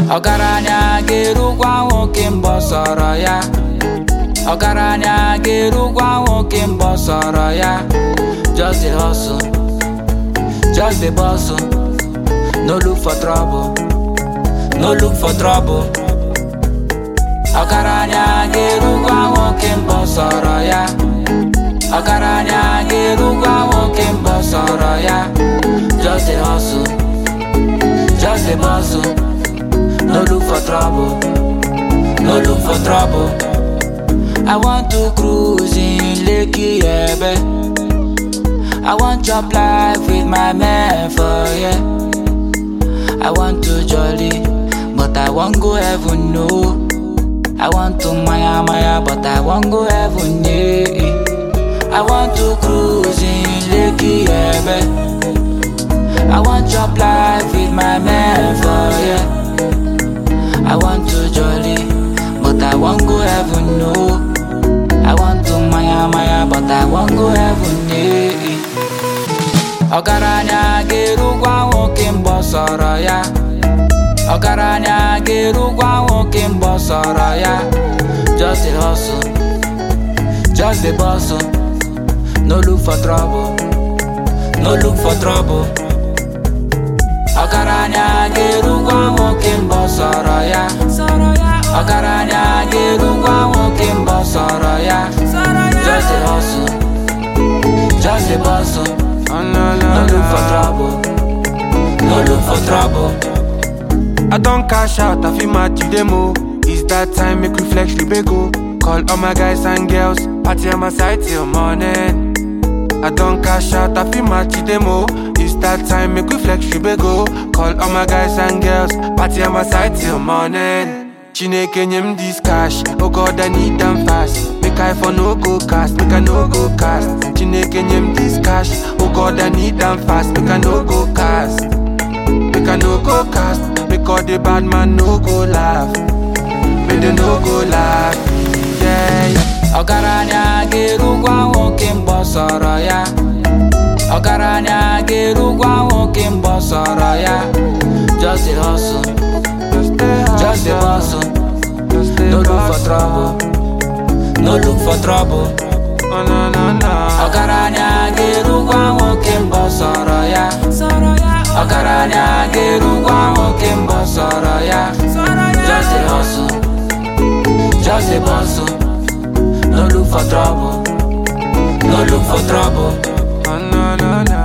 ọgaranya ga-erukwa nwoke mbọ sọrọ ya ọgaranya ga-erukwa nwoke mbọ sọrọ ya just dey hustle just dey bustle no look for trouble no look for trouble ọgaranya ga-erukwa nwoke mbọ sọrọ ya ọgaranya ga-erukwa nwoke mbọ sọrọ ya just dey hustle just dey bustle no look for trouble no look for trouble i want to cruise in lekki ebe i want chop life with my man for here i want to jolly but i wan go heaven no i want to maya maya but i wan go heaven yeah. I want to cruise in Lekki, ebe. I want chop life with my man for yeah. I want to jolly, but I want go heaven no. I want to maya maya, but I want go heaven yeah. Ọgaranya ga-erukwa nwoke mbọ sọrọ ya. Ọgaranya ga-erukwa nwoke mbọ sọrọ ya. Just dey hustle, just dey bustle. No look for trouble, no look for trouble. Ọgaranya ga-erukwa nwoke mbọ sọrọ ya. Ọgaranya ga-erukwa nwoke mbọ sọrọ ya. Just dey hustle, just dey bustle. No look for trouble, no look for trouble. I don't cash out, I feel mad to demo. It's that time, make we flex the go. Call all my guys and girls, party on my side till morning. I don't cash out, I feel mad to demo. It's that time, make we flex the go. Call all my guys and girls, party on my side till morning. Chineke nyem this cash, oh God I need them fast. Make I for no go cast, make I no go cast. Chineke nyem this cash, oh God I need them fast. Make I no go cast, make I no go cast. Make all the bad man no go laugh, make they no go laugh. Yeah, yeah. Ọgaranya ga-erukwa nwoke mbọ sọrọ ya. Ọgaranya ga-erukwa nwoke mbọ sọrọ ya. Just dey hustle, Just stay just dey hustle, bustle. just stay No look for hustle. trouble, no look for trouble. Oh, no, no, no. Ọgaranya ga-erukwa nwoke mbọ sọrọ ya. Ọgaranya ga-erukwa nwoke mbọ sọrọ ya. Just dey hustle, just dey bustle. No look for trouble, no look for trouble. Oh, no, no, no.